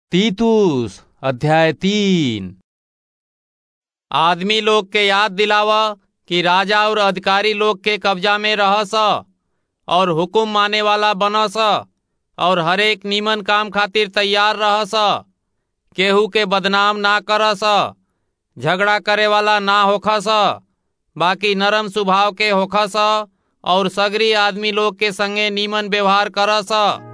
तीतुस अध्याय तीन आदमी लोग के याद दिलावा कि राजा और अधिकारी लोग के कब्जा में रहस और हुकुम माने वाला बनस और हरेक नीमन काम खातिर तैयार रहस केहू के बदनाम ना करस झगड़ा करे वाला ना होखस बाकी नरम स्वभाव के होखस और सगरी आदमी लोग के संगे नीमन व्यवहार करस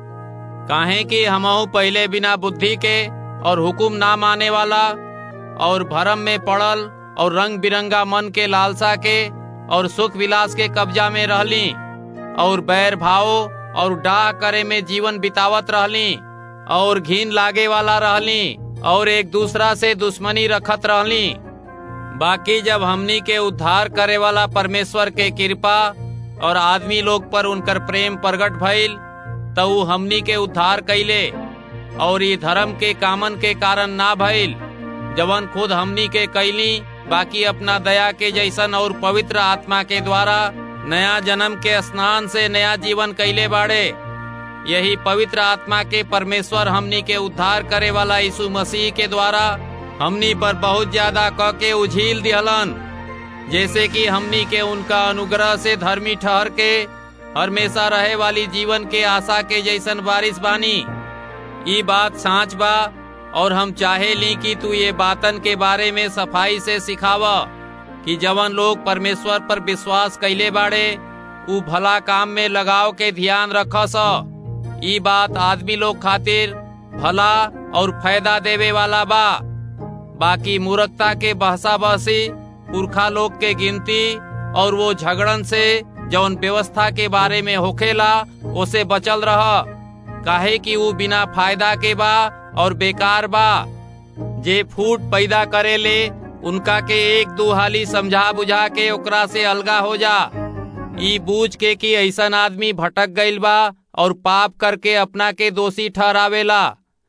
काहे कि हमहू पहले बिना बुद्धि के और हुकुम ना माने वाला और भरम में पड़ल और रंग बिरंगा मन के लालसा के और सुख विलास के कब्जा में रहली और बैर भाव और डाह करे में जीवन बितावत रहली और घिन लागे वाला रहली और एक दूसरा से दुश्मनी रखत रहली बाकी जब हमनी के उद्धार करे वाला परमेश्वर के कृपा और आदमी लोग पर उनकर प्रेम प्रकट भइल तो ऊ हमनी के उद्धार कैले और ये धर्म के कामन के कारण ना भइल जवन खुद हमनी के कैली बाकी अपना दया के जैसन और पवित्र आत्मा के द्वारा नया जन्म के स्नान से नया जीवन कैले बाड़े यही पवित्र आत्मा के परमेश्वर हमनी के उद्धार करे वाला यीशु मसीह के द्वारा हमनी पर बहुत ज्यादा क के उझील दिहलन जैसे कि हमनी के उनका अनुग्रह से धर्मी ठहर के हमेशा रहे वाली जीवन के आशा के जैसन बारिश बानी ई बात सांच बा और हम चाहे ली कि तू ये बातन के बारे में सफाई से सिखावा कि जवन लोग परमेश्वर पर विश्वास कैले बाड़े ऊ भला काम में लगाव के ध्यान रखस ई बात आदमी लोग खातिर भला और फायदा देवे वाला बा बाकी मूर्खता के बहसा बहसी पुरखा लोग के गिनती और वो झगड़न से जौन व्यवस्था के बारे में होखेला उसे बचल रह काहे कि वो बिना फायदा के बा और बेकार बा जे फूट पैदा करे ले उनका के एक दो हाली समझा बुझा के ओकरा से अलगा हो जा ई बूझ के कि ऐसन आदमी भटक गईल बा और पाप करके अपना के दोषी ठहरावेला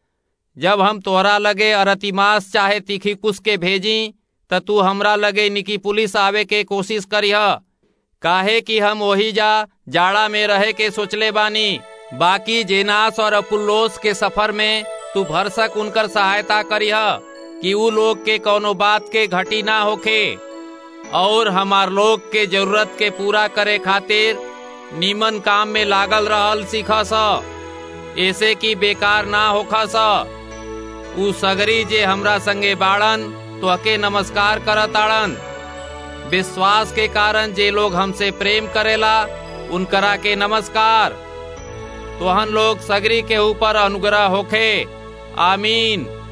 जब हम तोहरा लगे अरतिमास चाहे तीखी कुश के भेजी त तू हमरा लगे निकी पुलिस आवे के कोशिश करिह काहे कि हम वही जा जाड़ा में रहे के सोचले बानी बाकी जेनास और अपुल्लोस के सफर में तू भरसक उनकर सहायता करिह कि ऊ लोग के कोनो बात के घटी ना होखे और हमार लोग के जरूरत के पूरा करे खातिर नीमन काम में लागल रहल सीखस ऐसे कि बेकार ना होखस ऊ सगरी जे हमरा संगे बाड़न तो अके नमस्कार करताड़न विश्वास के कारण जे लोग हमसे प्रेम करेला उनकरा के नमस्कार तोहन लोग सगरी के ऊपर अनुग्रह होखे आमीन